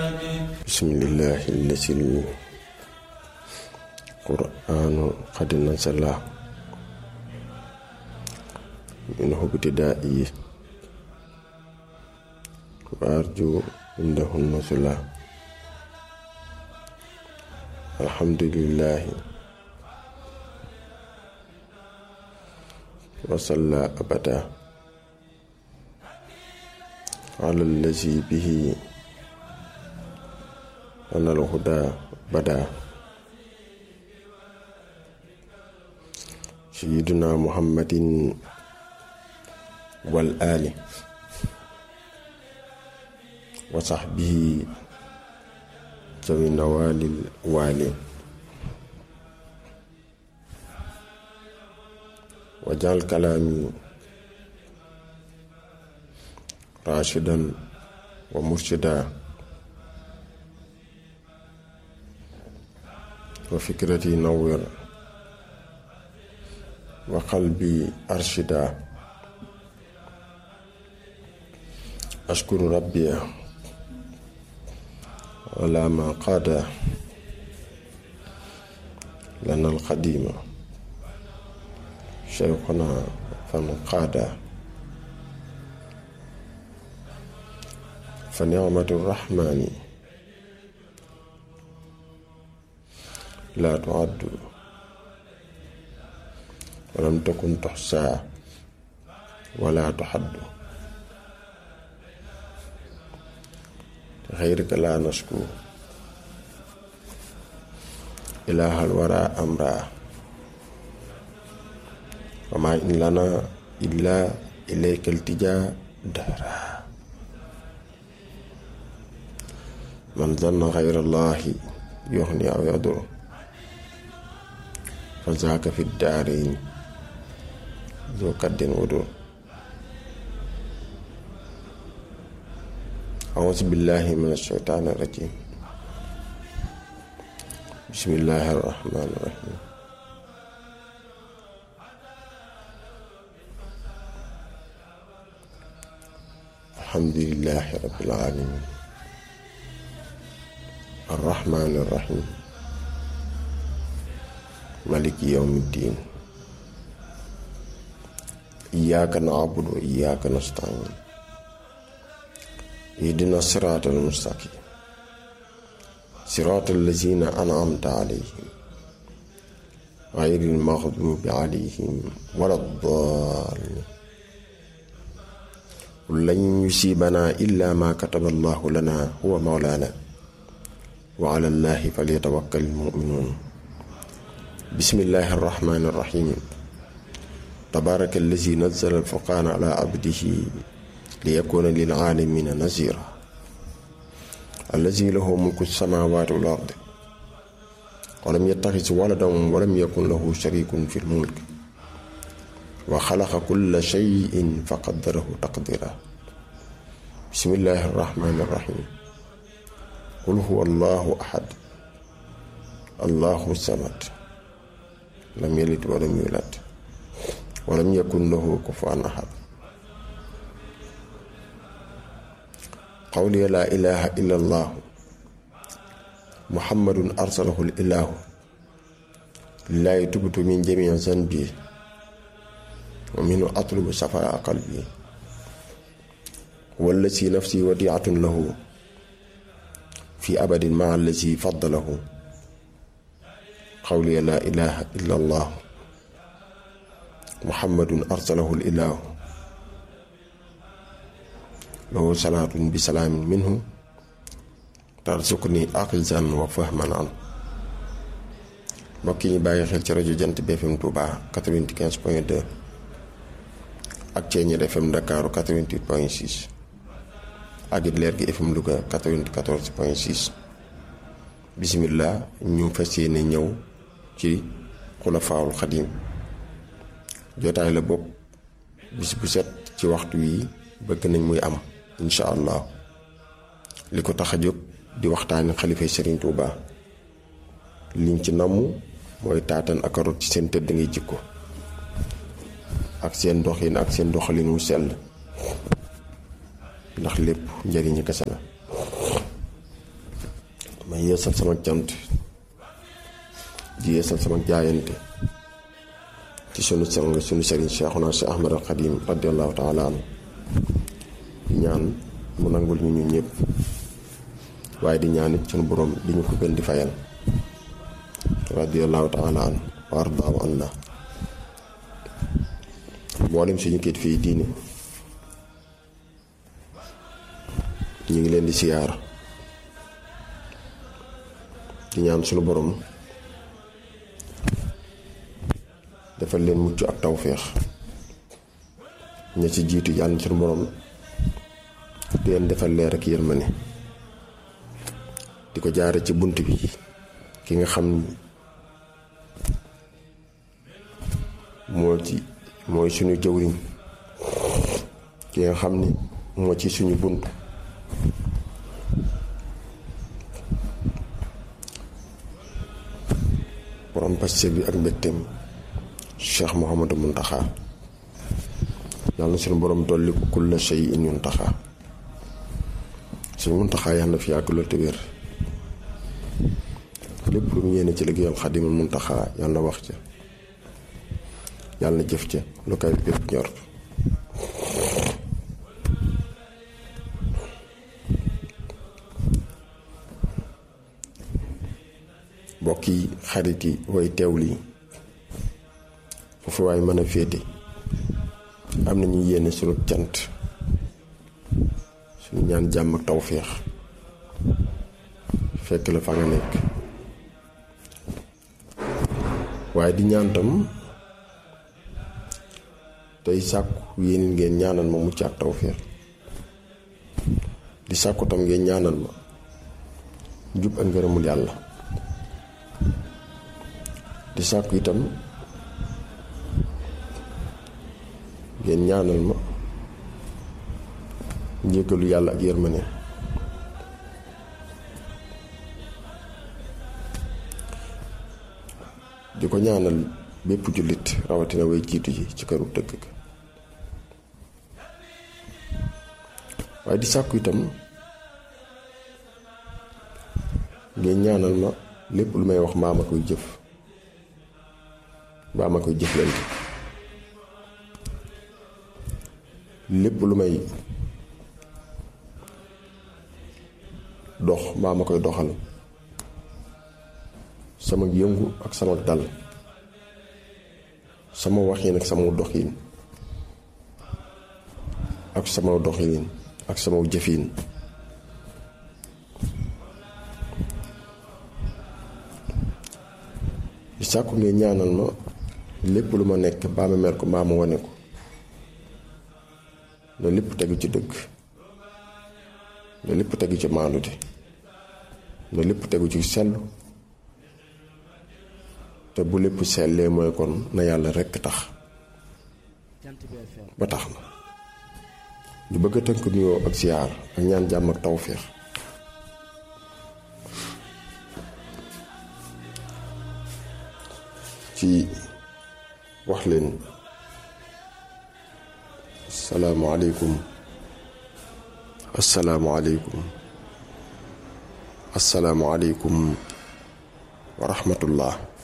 بسم الله الذي القرآن قد نزل منه ابتدائي وأرجو عنده النزل الحمد لله وصلى أبدا على الذي به أنا الهدى بدا سيدنا محمد والآل وصحبه ذوي النوال الوالي وجعل كلامي راشدا ومرشدا وفكرتي نور وقلبي أرشدا أشكر ربي على ما قاد لنا القديم شيخنا فانقاد فنعمة الرحمن لا تعد ولم تكن تحصى ولا تحد غيرك لا نشكو إله الورى أمرا وما إن لنا إلا إليك التجاء دهرا من ظن غير الله يغني أو يضر فذاك في الدارين ذو كد ودر أعوذ بالله من الشيطان الرجيم بسم الله الرحمن الرحيم الحمد لله رب العالمين الرحمن الرحيم ملك يوم الدين إياك نعبد وإياك نستعين اهدنا الصراط المستقيم صراط الذين أنعمت عليهم غير المغضوب عليهم ولا الضالين قل لن يصيبنا إلا ما كتب الله لنا هو مولانا وعلى الله فليتوكل المؤمنون بسم الله الرحمن الرحيم تبارك الذي نزل الفرقان على عبده ليكون للعالمين نذيرا الذي له ملك السماوات والأرض ولم يتخذ ولدا ولم يكن له شريك في الملك وخلق كل شيء فقدره تقديرا بسم الله الرحمن الرحيم قل هو الله أحد الله الصمد لم يلد ولم يولد ولم يكن له كفوا أحد قولي لا إله إلا الله محمد أرسله الإله لله تبت من جميع ذنبي ومنه أطلب صفاء قلبي والذي نفسي وديعة له في أبد مع الذي فضله قولي لا إله إلا الله محمد أرسله الإله له صلاة بسلام منه ترزقني أقزا وفهما عنه mbokk yi bàyyi xel ci rajo jant BFM Touba 95 point 2 ak Ceeñeer FM Ndakaaru 88 point 6 ak it leer gi FM Louga 94 point 6 bisimilah ñu fas yéene ñëw ci xulafaawul xadim jotaay la bopp bis bu set ci waxtu wi bëgg nañ muy am incha allah li ko tax a jóg di waxtaani xalifa Serigne Touba liñ ci namm mooy taatan ak rot ci seen tëdd ngay jikko ak seen doxin ak seen doxalin wu sell ndax lépp njëriñu kese la ma yeesal sama cant di yeesal sama jaayante ci sunu sang sunu sëriñ Cheikhuna Cheikh Ahmad al Xadim radiallahu taala anhu ñaan mu nangul ñu ñu ñëpp waaye di ñaan it sunu borom di ñu ko gën di fayal radiallahu taala anhu wa ardaahu anna mboolem suñu kit fii diine ñu ngi leen di siyaar di ñaan sunu borom defal leen mucc ak tawféex ña ci jiitu yàlla na sunu borom di leen defal leer ak yërmande di ko jaare ci bunt bi ki nga xam ni moo ci mooy suñu jëwriñ ki nga xam ni moo ci suñu bunt borom paste bi ak mbégteem cheikh Mouhamadou Muntaxa yàlla na suñu borom dolli kulla shay in yuntaxa suñu Muntaxa yàlla na fi yàgg lool te wér lépp lu mu yéene ci liggéeyal xadimul Muntaxa yàlla na wax ca yàlla na jëf ca lu kay bépp ñor mbokk yi xarit yi way teewlu yi foofu waay mën a féete am na ñu yéene sunu cant suñu ñaan jàmm ak tawféex fekk la fa nga nekk waaye di ñaan tam tey sàkku yéen ngeen ñaanal ma mucc ak tawféex di sàkku tam ngeen ñaanal ma jub ak ngërëmul yàlla di sàkku itam ngeen ñaanal ma njëkkalu yàlla ak yërmane di ko ñaanal bépp jullit rawatina way jiitu ji ci këru dëgg ga waaye di sàkku itam ngeen ñaanal ma lépp lu may wax mbaa ma koy jëf mbaa ma koy jëflante lépp lu may dox mbaa ma koy doxal sama yëngu ak sama dal sama waxin ak sama doxin ak sama doxin ak sama jëfin di sàkku ngeen ñaanal ma lépp lu ma nekk mbaa ma mer ko mbaa ma wane ko na lépp tegu ci dëgg na lépp tegu ci maandute na lépp tegu ci sellu te bu lépp sellee mooy kon na yàlla rekk tax ba tax na ñu bëgg a tënk nuyoo ak siyaar ak ñaan jàmm ak tawféex ci wax leen asalaamualeykum asalaamualeykum asalaamualeykum wa rahmatullah